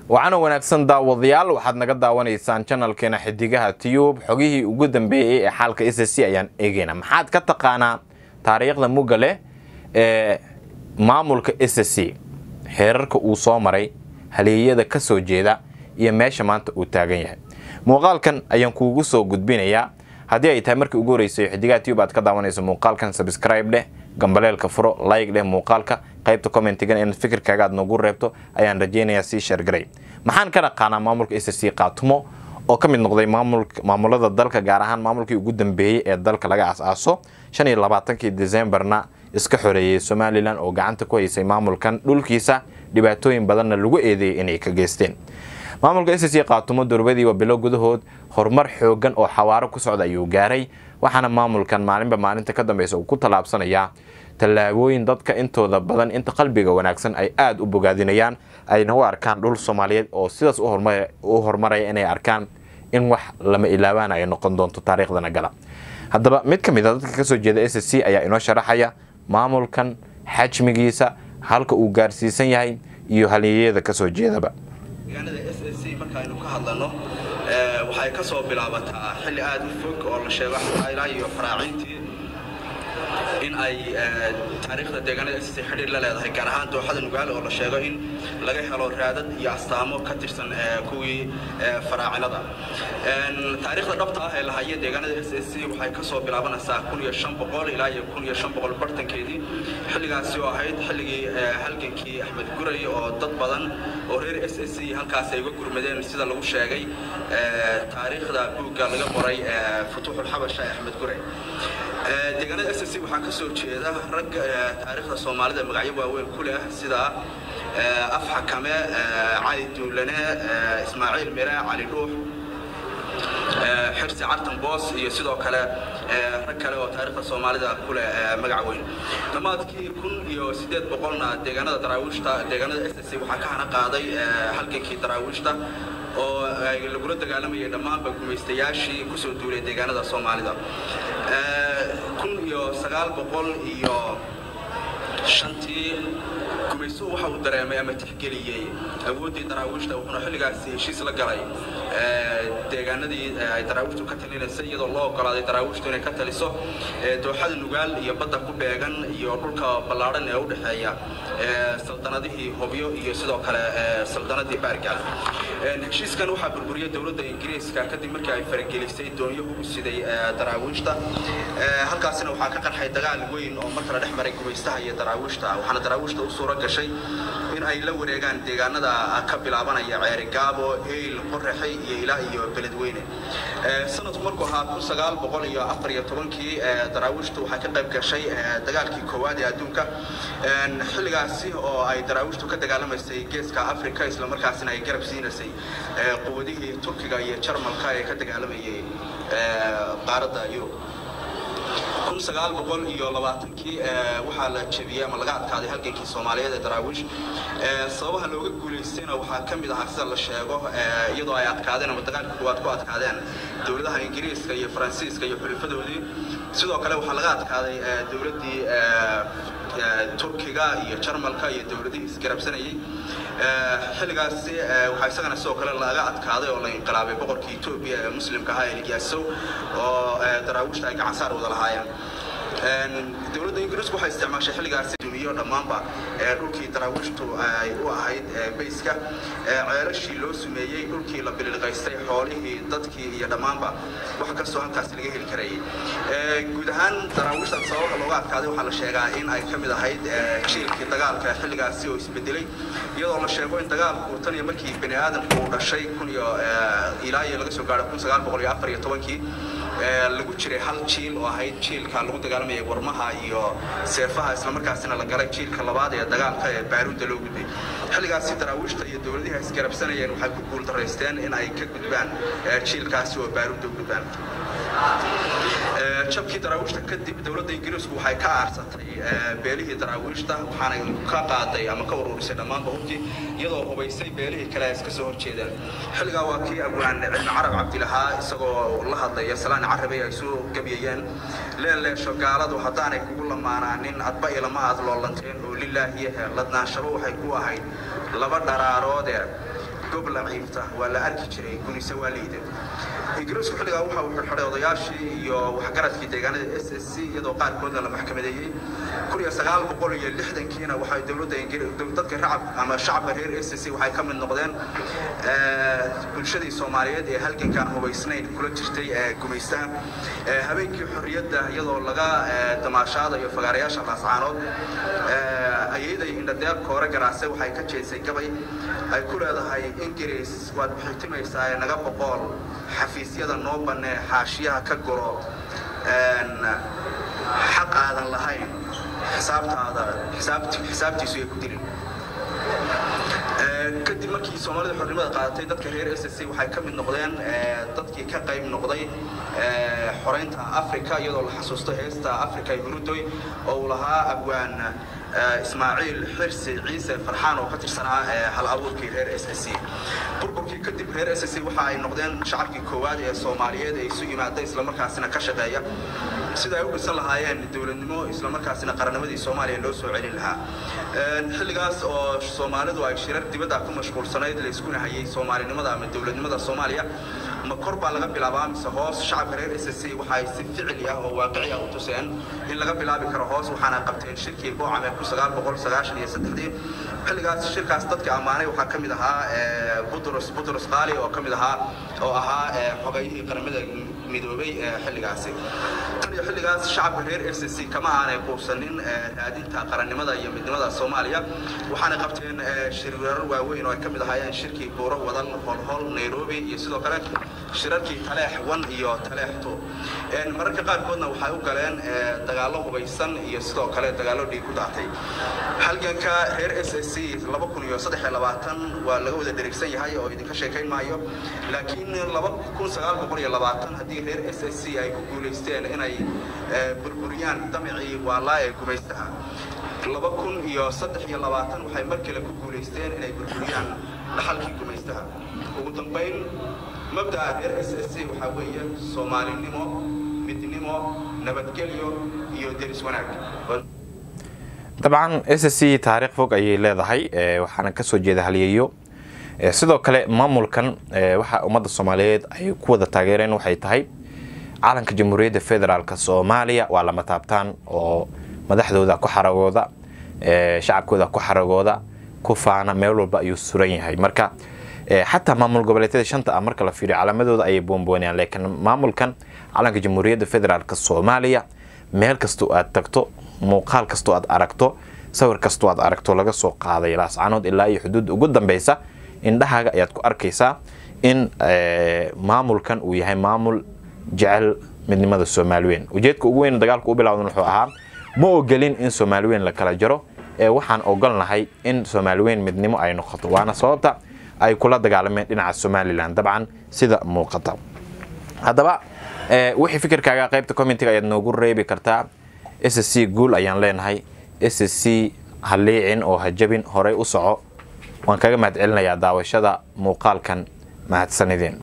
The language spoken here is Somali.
waxaana wanaagsan daawadayaal waxaad naga daawanaysaan janalkeena xidigaha tiyub xogihii ugu dambeeyey ee xaalka s c ayaan eegeyna maxaad ka taqaanaa taariikhda mugga leh ee maamulka s c xeerarka uu soo maray haleeyada ka soo jeeda iyo meesha maanta uu taagan yahay muuqaalkan ayaan kuugu soo gudbinayaa haddii ay tahay markii ugu horreysay xidigaha tiyub aad ka daawanayso muuqaalkan subscribe dheh gambaleelka furo like dheh muuqaalka qaybta commentigan in fikirkaaga aad noogu reebto ayaan rajaynayaa sii sheergaray maxaan ka dhaqaanaa maamulka s c qaatumo oo ka mid noqday maamulada dalka gaar ahaan maamulkii ugu dambeeyey ee dalka laga as-aaso shan iyo labaatankii decemberna iska xoreeyey somalilan oo gacanta ku haysay maamulkan dhulkiisa dhibaatooyin badanna lagu eedeeyay inay ka geysteen maamulka s c qaatumo durbadiiba bilo gudahood horumar xoogan oo xawaaro ku socda ayuu gaaray waxaana maamulkan maalinba maalinta ka dambeysa uu ku tallaabsanayaa tallaabooyin dadka intooda badan inta qalbiga wanaagsan ay aada u bogaadinayaan ayna u arkaan dhul soomaaliyeed oo sidaas u horumaraya inay arkaan in wax lama ilaabaan ay noqon doonto taariikhdana gala haddaba mid ka mid a dadka kasoo jeeda s c ayaa inoo sharaxaya maamulkan xajmigiisa halka uu gaarsiisan yahay iyo halyeeyada kasoo jeedaba deegaanada s s c markaaynu ka hadlano waxay ka soo bilaabataa xilli aada u fog oo la sheego ilaa iyo faraaciintii in ay taariikhda deegaanada s c xidhiir la leedahay gaar ahaan dooxada nugaale oo la sheego in laga helo raadad iyo astaamo ka tirsan kuwii faraacinada taariikhda dhabta ah ee la haya deegaanada s s c waxay ka soo bilaabanaysaa kun iyo shan boqol ilaa iyo kun iyo shan boqol bartankeedii xilligaasi oo ahayd xilligii halgankii axmed guray oo dad badan oo reer s s c halkaas ay uga gurmadeen sida lagu sheegay taariikhda buugga laga qoray futuuxulxabasha ee axmed guray deegaanada s c waxaa ka soo jeeda rag taariikhda soomaalida magacyo waaweyn ku leh sida af xakame cali duulane ismaaciil mire cali dhuux xirsi cartan boos iyo sidoo kale rag kale oo taariikhda soomaalida ku leh magac weyn dhammaadkii kun iyo siddeed boqolna deegaanada daraawiishta deegaanada s c waxaa ka hana qaaday halgankii daraawiishta oo lagula dagaalamayay dhammaanba gumaystayaashii kusoo duulay deegaanada soomaalida kun iyo sagaal boqol iyo shantii gumaysuhu waxa uu dareemay ama tixgeliyey awooddii daraawiishta wuxuuna xilligaasi heshiis la galay deegaanadii ay daraawiishtu ka talinaysay iyadoo loo ogolaaday daraawiishtu inay ka taliso dooxada nugaal iyo badda ku beegan iyo dhulka ballaadhan ee u dhexeeya saldanadihii hobyo iyo sidoo kale saldanadii baargaal heshiiskan waxaa burburiyey dowladda ingiriiska kadib markii ay faragelisay doonyahu u siday daraawiishta halkaasina waxaa ka qarxay dagaal weyn oo mar kale dhex maray gumaystaha iyo daraawiishta waxaana daraawiishta u suura gashay in ay la wareegaan deegaanada ka bilaabanaya ceerigaabo eyl qoraxay iyo ilaa iyo beledweyne sanadku markuu ahaa kun sagaal boqol iyo afar iyo tobankii daraawiishtu waxay ka qayb gashay dagaalkii koowaad ee adduunka xilligaasi oo ay daraawiishtu ka dagaalamaysay geeska africa islamarkaasina ay garab siinaysay quwadihii turkiga iyo jarmalka ee ka dagaalamayay qaaradda yurub kun sagaal boqol iyo labaatankii waxaa la jebiyey ama laga adkaaday halgankii soomaaliyeed ee daraawiish sababaha looga guulaystayna waxaa ka mid ahaa sida la sheego iyadoo ay adkaadeen ama dagaalka kuwaad ku adkaadeen dowladaha ingiriiska iyo faransiiska iyo xulifadoodii sidoo kale waxaa laga adkaaday dowladdii turkiga iyo jarmalka iyo dowladihii isgarabsanayey xilligaasi waxaa isagana sidoo kale laga adkaaday oo la inqilaabay boqorkii etoobiya ee muslimka ahaa ee ligyaasow oo daraawiishta ay gacansaar wada lahaayeen dowladda ingiriisku waxay isticmaashay xilligaasi duniyo dhammaanba dhulkii daraawiishtu ay u ahayd bayska ceelashii loo sumeeyey dhulkii la bililqaystay xoolihii dadkii iyo dhammaanba wax kastoo halkaasi laga heli karayay guud ahaan daraawiishta sababka looga adkaaday waxaa la sheegaa in ay ka mid ahayd jiilkii dagaalka xilligaasi oo isbedelay iyadoo la sheego in dagaalku tan iyo markii bani aadamku uu dhashay kun iyo ilaa iyo laga soo gaadho kun sagaal boqol iyo afar iyo tobankii lagu jiray hal jiil oo ahayd jiilka lagu dagaalamayay warmaha iyo seefaha islamarkaasina la galay jiilka labaad ee dagaalka ee baaruudda loo gudbay xilligaasi daraawiishta iyo dowladihi isgarabsanayeen waxay ku guuldaraysteen in ay ka gudbaan jiilkaasi oo baaruudda u gudbaan jabkii daraawiishta kadib dowladda ingiriisku waxay ka aarsatay beelihii daraawiishta waxaanay ka qaaday ama ka ururisay dhammaanba hubkii iyadoo hubaysay beelihii kale ay iska soo horjeedeen xilligaa waa kii abwaan cilmi carab cabdilahaa isagoo la hadlaya salaan carabay ay soo gebiyayeen leeleesho gaaladu haddaanay kugu lamaanaanin adba ilama aad loolanteen oo lilaahiyahe ladnaanshabo waxay ku ahayd laba dharaaroodee gobla ciifta waa la arki jiray gunise waa liida ingiriisku xilligaa waxa uu xidhay odayaashii iyo waxgaradkii deegaanada s s c iyadoo qaarkoodna la maxkamadeeyey kun iyo sagaal boqol iyo lixdankiina waxay dowladda dadka racab ama shacabka reer s s c waxay ka mid noqdeen bulshadii soomaaliyeed ee halgankaan hubaysnayn kula jirtay gumaystaha habeenkii xorriyadda iyadoo laga damaashaadayo fagaarayaasha laascaanood ayayday indhadeer koore garaase waxay ka jeesay gabay ay ku leedahay ingiriis waad bixitimaysaa ee naga boqool xafiisyada noo bannee xaashiyaha ka guro xaq aadan lahayn xisaabtaada xisaabtiisu ay ku dilin kadib markii soomaalida xornimada qaadatay dadka reer s c waxay ka mid noqdeen dadkii ka qayb noqday xoreynta africa iyadoo la xasuusto heesta africa hurudoy oo uu lahaa abwaan ismaaciil xirsi ciise farxaan oo ka tirsanaa hal abuurkii reer s c burburkii kadib reer s c waxa ay noqdeen shacabkii koowaad ee soomaaliyeed ee isu yimaada islamarkaasina ka shaqeeya sida ay u dhisan lahaayeen dowladnimo islamarkaasina qarannimadii soomaaliya loo soo celin lahaa xilligaas oo soomaalidu ay shirar dibadda ku mashquulsanayd la iskuna hayay soomaalinimada ama dowladnimada soomaaliya ma kor baa laga bilaabaa mise hoos shacabka reer s c waxa ay si ficili ah oo waaqici ah u tuseen in laga bilaabi karo hoos waxaana qabteen shirkii boocame kun sagaal boqol sagaashan iyo saddexdii xilligaas shirkaas dadka ammaanay waxaa ka mid ahaa budros budros qaali oo ka mid ahaa oo ahaa xogayihii qaramada midoobay xilligaasi tan iyo xilligaas shacabka reer s c kama aanay quusanin raadinta qarannimada iyo midnimada soomaaliya waxaana qabteen shirweerar waaweyn oo ay ka mid ahaayeen shirkii buuro wadal holhol nairobi iyo sidoo kale shirarkii taleex wan iyo taleex two mararka qaarkoodna waxay u galeen dagaallo hubaysan iyo sidoo kale dagaallo dhiig ku daatay halganka reer s s c laba kun iyo saddex iyo labaatan waa laga wada dherigsan yahay oo idinka sheekayn maayo laakiin laba kun sagaal boqol iyo labaatan haddii reer s s c ay ku guulaysteen inay burburiyaan damicii waalaa ee gumaystaha laba kun iyo saddex iyo labaatan waxay mar kale ku guulaysteen inay burburiyaan dhaxalkii gumaystaha ugu dambayn mabda'a reer s s c waxaa weeye soomaalinimo midnimo nabadgelyo iyo deris wanaag dabcan s c taariikh fog ayay leedahay waxaana kasoo jeeda halyeeyo sidoo kale maamulkan waxa ummadda soomaaliyeed ay ku wada taageereen waxay tahay calanka jamhuuriyadda federaalk soomaaliya waa lama taabtaan oo madaxdooda ku xaragooda shacabkooda ku xaragooda ku faana meel walba ayuu suran yahay marka xataa maamul goboleedyada shanta ah marka la fiiriyo calaamadooda ayay boonboonayaan laakiin maamulkan calanka jamhuuriyadda federaalk soomaaliya meel kastoo aad tagto muuqaal kastoo aad aragto sawir kastoo aad aragto laga soo qaaday laascanood ilaa iyo xuduudda ugu dambeysa indhahaaga ayaad ku arkaysaa in maamulkan uu yahay maamul jecel midnimada soomaaliweyn ujeedka ugu weyn dagaalka u bilowdan wuxuu ahaa ma ogelin in soomaaliweyn la kala jaro ee waxaan ogolnahay in soomaaliweyn midnimo ay noqoto waana sababta ay kula dagaalameen dhinaca somalilan dabcan sida muuqata haddaba wixii fikirkaaga qaybta commentiga ayaad noogu reebi kartaa s c guul ayaan leenahay s c ha liicin oo ha jabin horey u soco waan kaga mahad celinayaa daawashada muuqaalkan mahadsanideen